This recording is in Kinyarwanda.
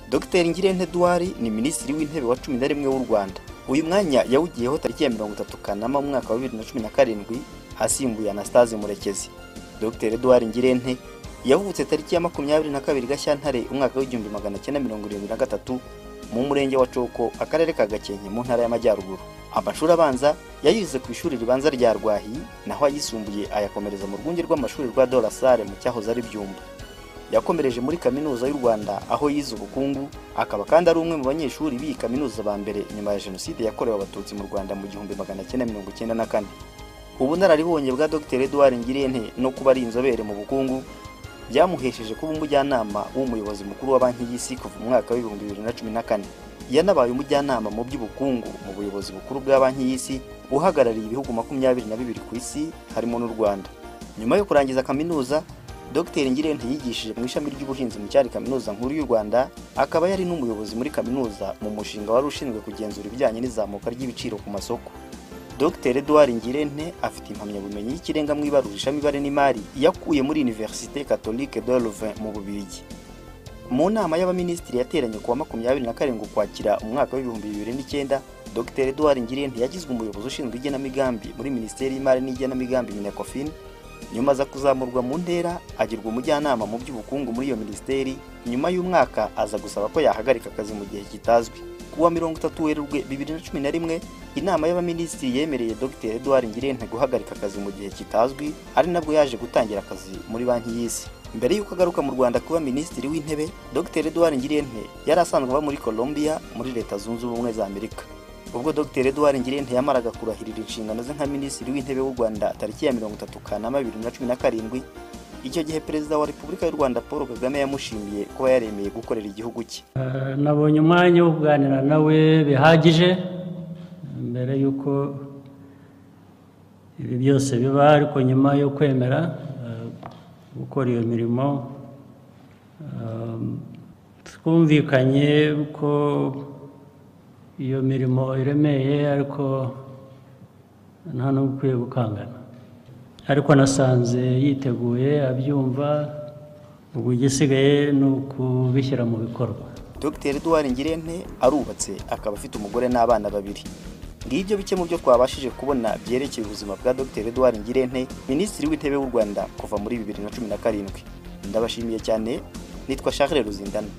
dr ngirente eduard ni minisitiri w'intebe wa cumi na rimwe w'u rwanda uyu mwanya yawugiyeho tariki ya mirongo itatu kanama mu mwaka wa bibiri na cumi na karindwi asimbuye anastase murekezi dr eduard ngirente yavutse tariki ya makumyabiri na kabiri gashyantare umwaka w'igihumbi magana cyenda mirongo irindwi na gatatu mu murenge wa coko akarere ka gakenke mu ntara y'amajyaruguru amashuri abanza yayize ku ishuri ribanza rya rwahi naho ayisumbuye ayakomereza mu rwunge rw'amashuri rwa dorasare mu cyahoze ari byumba yakomereje muri kaminuza y'u rwanda aho yize ubukungu akaba kandi ari umwe mu banyeshuri b'iyi kaminuza ba mbere nyuma ya jenoside yakorewe abatutsi mu rwanda mu gihumbi magana cyenda mirongo icyenda na kane ubunararibonye bwa dr eduard ngirente no kuba ari inzobere mu bukungu byamuhesheje kuba umujyanama w'umuyobozi mukuru wa banki y'isi kuva mu mwaka w'ibihumbi bibiri na cumi na kane yanabaye umujyanama mu by'ubukungu mu buyobozi bukuru bwa banki y'isi uhagarariye ibihugu makumyabiri na bibiri ku isi harimo n'u rwanda nyuma yo kurangiza kaminuza dr ngirente yigishije mu ishami ry'ubuhinzi mu cyari kaminuza nkuru y'u rwanda akaba yari n'umuyobozi muri kaminuza mu mushinga wari ushinzwe kugenzura ibijyanye n'izamuka ry'ibiciro ku masoko dr eduard ngirente afite impamyabumenyi y'ikirenga mu ibarura ishamibare n'imari yakuye muri universite catholique de louvain mu bubirigi mu nama y'abaminisitiri yateranye ku wa makumyabiri na karindwi ukwakira umwaka w'ibihumbi bibiri n'icyenda dr eduard ngirente yagizwe umuyobozi ushinzwe igenamigambi muri minisiteri y'imari n'igenamigambi minecofin nyuma aza kuzamurwa mu ntera agirwa umujyanama mu by'ubukungu muri iyo minisiteri nyuma y'umwaka aza gusaba ko yahagarika akazi mu gihe kitazwi kuwa mirongo itatu werurwe bibiri na cumi na rimwe inama y'abaminisitiri yemereye dr eduard ngirente guhagarika akazi mu gihe kitazwi ari nabwo yaje gutangira akazi muri banki y'isi mbere y'uko agaruka mu rwanda kuba minisitiri w'intebe dr eduard ngirente yari asanzwe aba muri colombia muri leta zunze ubumwe za amerika ubwo dr eduard ngirente yamaraga kurahirira inshingano ze nka minisitiri w'intebe w'u rwanda tariki ya mirongo itatu kanama bibiri na cumi na karindwi icyo gihe perezida wa repubulika y'u rwanda paul kagame yamushimiye kuba yaremeye gukorera igihugu cye nabonye umwanya wo kuganira nawe bihagije mbere y'uko ibi byose biba ariko nyuma yo kwemera gukora iyo mirimo twumvikanye ko iyo mirimo iremeye ariko nta n'ubwo ukwiye gukangana ariko nasanze yiteguye abyumva ubwo igisigaye ni ukubishyira mu bikorwa dr eduard ngirente arubatse akaba afite umugore n'abana babiri ngibyo bike mu byo twabashije kubona byerekeye ubuzima bwa dr eduard ngirente minisitiri w'intebe w'u rwanda kuva muri bibiri na cumi na karindwi ndabashimiye cyane nitwa charles ruzindana